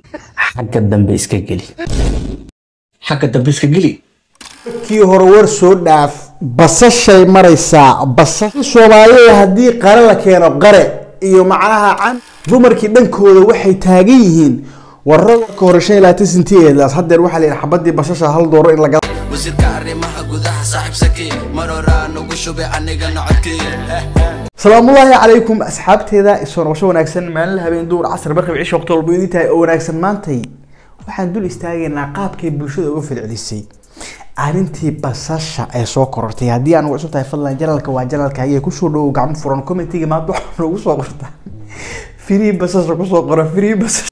xagga dambe iska geli xagga dambe iska geli kii hore war soo dhaaf basashay maraysaa basasha soomaaliya haddii qare la keeno qare iyo macnaha can dumarkii dhankooda waxay taagan yihiin warada ka hore shan iyo labaatan sentiyeedaas haddeer waxaa la yidhi xabadii basasha hal dooro in laga wasiirka arrimaha gudaha saaxiib saki mar horaa nagu shubay anigana codkii salaamullaahi calaykum asxaabteeda isoo noqosho wanaagsan maalin habeen duur casar barqib cisho waqti walba idin tahay oo wanaagsan maantay waxaan dul istaagaynaa qaabkay bulshada uga falcelisay arrintii basasha ee soo korortay haddii aan ugu cusub tahay fadlan janalka waa janalka ayay kusoo dhowow gacmo furan commentiga maanta waxaa noogu soo qortaa firii basasha kusoo qora firii basasha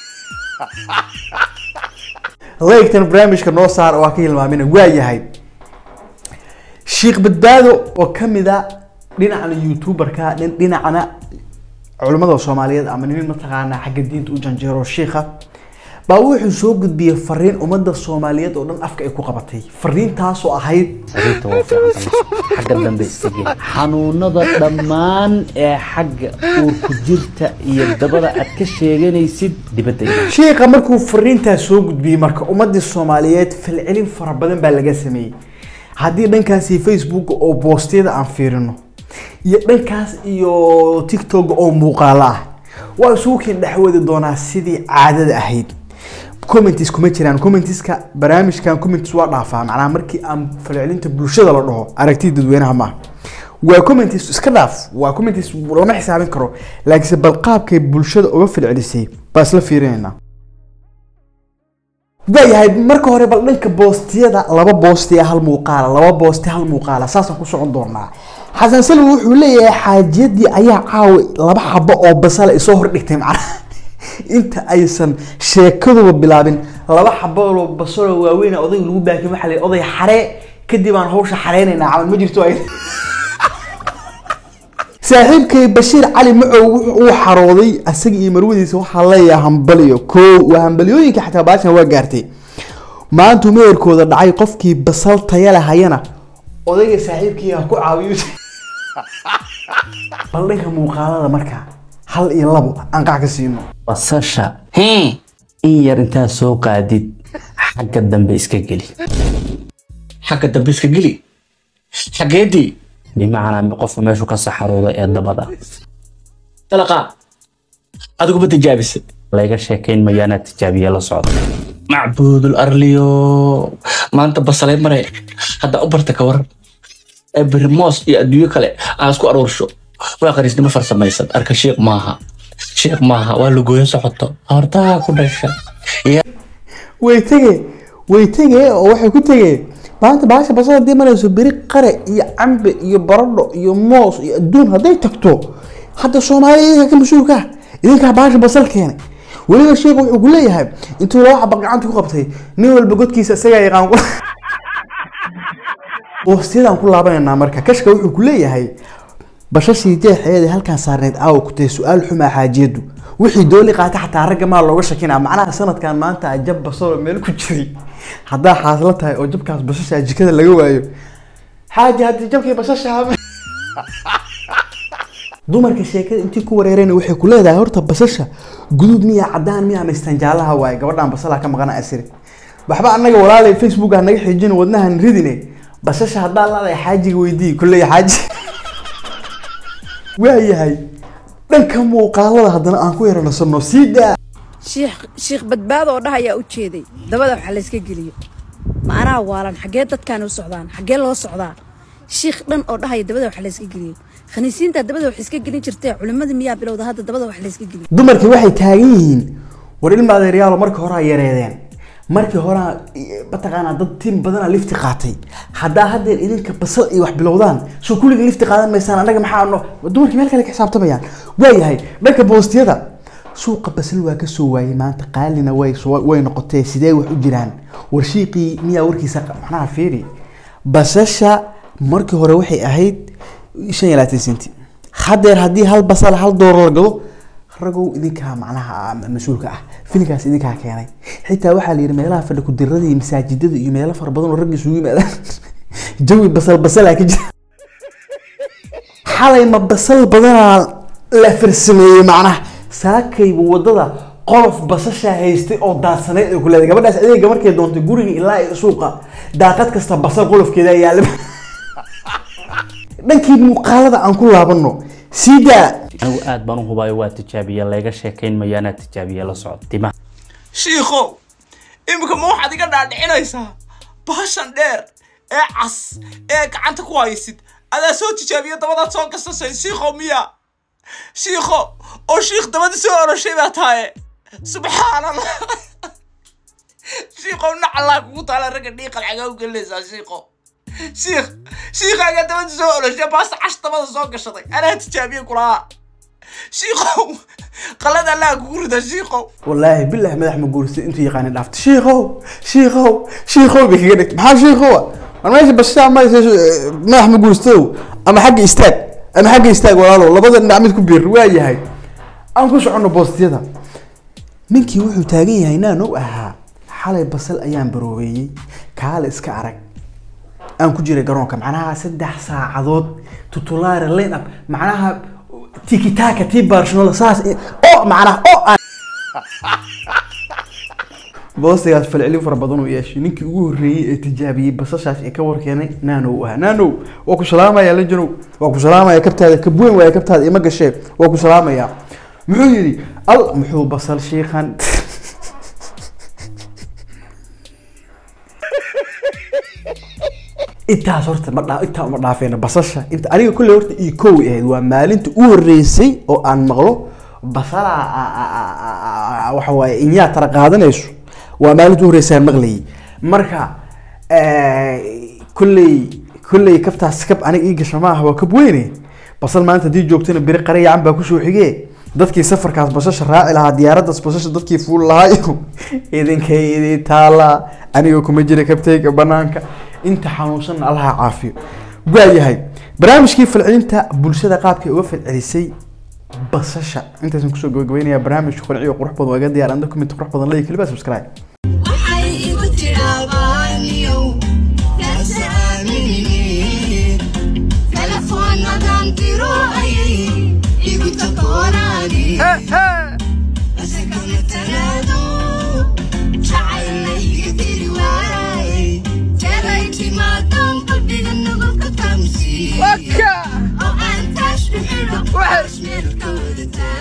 leegtan barnaamijka noo saar oo waa ka hilmaamina waa yahay sheekh badbaado oo kamid a dhinacna youtuberka dhin- dhinacna culimmada soomaaliyeed ama nin mataqaanaa xagga diinta u janjeero shiikha baa wuxuu soo gudbiyey fariin ummadda soomaaliyeed oo dhan afka ay ku qabatay fariintaasoo ahayd sariirta waa fiican xagga dambe iska geli xanuunada dhammaan ee xagga uurku jirta iyo dabada aad ka sheeganaysid dibadda iga shiikha markuu fariintaas soo gudbiyey marka ummadii soomaaliyeed falcelin fara badan baa laga sameeyey haddii dhankaasi facebook oo boostiyada aan fiirino iyo dhankaas iyo tiktok oo muuqaalo ah waa isugu keen dhexwadi doonaa sidii caadada ahayd comments kuma jiraan commentiska barnaamijkan comments waa dhaafaa macnaha markii aan falcelinta bulshada la dhaho aragtida dadweynaha maaha waa comments iska dhaaf waa comments lama xisaabin karo laakiinse bal qaabkay bulshada uga falcelisay baa isla fiirinaynaa waayahay marka hore bal dhanka boostiyada laba boosti hal muuqaala laba boosti hal muuqaala saasaan ku socon doonaa xasan salwi wuxuu leeyahay xaajiyadii ayaa caawi laba xabo oo basala isoo hordhigtay macnaha inta aysan sheekaduba bilaabin laba xabo oo basalo waaweyn odayga lagu baakin waxaa la yidhi, oday xaree kadib aan hawsha xareynaynaa camal ma jirto ay saaxiibkay bashiir cali macow wuxuu uu xarooday asaga iyo marwadiisa waxaa leeyahay hambaliyo koo waa hambaliyooyinka xataa baashan waa gaartay maantuu meherkooda dhacay qofkii basal taya lahayana odayga saaxiibkii ha ku caawiyo bal dhanka muuqaalada marka hal iyo labo aan qac ka siino basasha in yar intaad soo qaadid xagga dambe iska geli xagga dambe iska geli xaggeedii bimacnaa qofka meeshu ka saxarooda ee dabada dalaqa adiguma tijaabisa layga sheekayn mayo anaad tijaabiye la socda macbuudul arliyo maanta basalay mare haddaa u barta ka waran ee beri moos iyo adduunyo kale aan isku aruursho waa qariisnimo farsamaysan arka sheekh maaha sheekh maaha waa lugooyo socoto hortaa ku dhasha Ya- way tege way tege oo waxay ku tegeen maanta baasha basal haddii marayso beri qare iyo cambe iyo baradho iyo moos iyo adduun hadday tagto hadda soomaaliya idinka ka mas-uulka ah idinkaa baasha basal keenay weliba sheekhu wuxuu ku leeyahay intuu laba xaba gacanta ku qabtay nin walba godkiisa isagaa yaqaan ku boostiyadaan ku laabanaynaa marka kashka wuxuu ku leeyahay bashashii jeexeeda halkaan saarneyd aawa ku tahay su-aal xumaa xaajiyadu wixii dooli qaata xataa ragga maa looga shakinaa macnaha sanadkan maanta jab basalo meel ku jiray haddaa xaasla tahay oo jabkaas basasha jikada laga waayo xaaji haddii jabkii basasha dumarka sheekada intii ku wareereen waxay ku leedahay horta basasha guduud miya cadaan miya ama istanjaalaha waaye gabadhaan basalaha ka maqana asiri waxba annaga walaalay facebook ha naga xijin wadnahan ridine basasha haddaa laadahay xaajiga weydii kulley xaaji waayahay dhanka muuqaalada haddana aan ku yaranasano sii daa shiikh shiikh badbaado oo dhahayaa u jeeday dabada waxa layska geliyo macnaha waalan xaggee dadkaan u socdaan xaggee loo socdaa shiikh dhan oo dhahaya dabada waxa layska geliyo khaniisiinta dabada wax iska gelin jirtee culimmada miyaa bilowda hadda dabada wax layska geliyo dumarkii waxay taagan yihiin war ilma adeeryaalo markii hore yareedeen markii hore mataqaanaa dad tiim badana lifti qaatay haddaa haddeer idinka basal iyo wax bilowdaan soo kulliga lifti qaadan maysaan annaga maxaa no dumarkii meel kale ka xisaabtamayaan waayahay dhanka boostiyada suuqa basal waa kasoo waayey maanta qaalina way soo- way noqotee sidee wax u jiraan warshiiqii miyaa warkiisa macnaha fiiri basasha markii hore waxay ahayd shan iyo labaatan senti haddeer haddii hal basal hal doolar la gado ragow idinkaa macnaha ah, mas-uulka ah filinkaas idinkaa keenay xitaa waxaa la yidhi meelaha fadhi kudirada iyo masaajidada iyo meelo fara badan oo ragga isugu yimaadaan jawi basal basalaa ka jira xalay ma basal badanaa la farsameeyey macnaha saakayba wadada qolof basasha haystay oo daadsanayd ay ku leedahay gabadhaas adeega markay doontay guriga ilaa iyo suuqa daaqad kasta basal qolofkeeda yaala dhankii muuqaalada aan ku laabano sidaa anigu aad baan u hubaayo waa tijaabiya layga sheekayn mayaanaa tijaabiya la socod timaha shiikhow iminka ma waxaad iga dhaadhicinaysaa baashan dheer ee cas ee gacanta ku haysid adaa soo tijaabiya dabadaad soo gasasay shiikhow miya shiikho oo shiikh dabada soo oroshay baa tahaye subxaanallah shiikhow nacallaa kugu taala ragga dhiiqal xagaa u gelinaysaa shiikho shiikh shiikhaagaa dabada soo oroshay baasta cash dabada soo gashaday anaa tijaabiye kulahaa shiikhow qalada allaa kugu rida shiikhow wallaahi bilahi madax ma guursa intuu yaqaani dhaafta shiikow shiikow shiikow bay kaga dhigtay maxaa shiikowa war meesha bashaa ma madax ma guurstow ama xagga istaag ama xagga istaag walaalow labada dhinac mid ku biir waa yahay aan ku soconno boostiyada ninkii wuxuu taagan yahay naanow ahaa xalay basal ayaan baroobeeyey kaale iska arag aan ku jiray garoonka macnaha saddex saacadood tutulaare line up macnaha tikitaka tii barcelona saas i- oo macnaha oo aan boostigaas falcelin fara badan uu yeeshay ninkii ugu horreeyey ee tijaabiyey basashaas ee ka warkeenay naanow uu ahaa naanow waa ku salaamaya lejanow waa ku salaamaya kabtaada kabweyn waaya kabtaada ima gashee waa ku salaamaya muxuu yidhi al muxuu basal shiikan intaas horta ma dhaa intaa uma dhaafeena basasha inta aniga kulley horta ii kow ahayd waa maalinta u horreysay oo aan maqlo basala waxa waaye inyaa tara qaadanayso waa maalinta u horreysay aan maqlayay marka kulley kulley kabtaas kab aniga ii gasha maaha waa kab weyne basal maanta haddii joogtana beri qarayacan baa kusoo xigee dadkii safarkaas basasha raaci lahaa diyaaraddaas basasha dadkii fuuli lahaayo idinkay idin taala aniga kuma jira kabtayga banaanka inta xanuunsanna allaha caafiyo waayahay barnaamijkii falcelinta bulshada qaabkay uga falcelisay basasha intaasan kusoo gabagabeynaya barnaamijka qanciyo qurux badan waa iga diyaar anda kumid qurux badan leeyahay keliba subscribe waxay igu tiraabaniyow yasaamini telefoonnadan diro ayay igu takoorani base kama talaado jacayla iga diri waayay jaray timaadan qalbiga nugulka tamsi oo aan taash u xidho meelka wada taag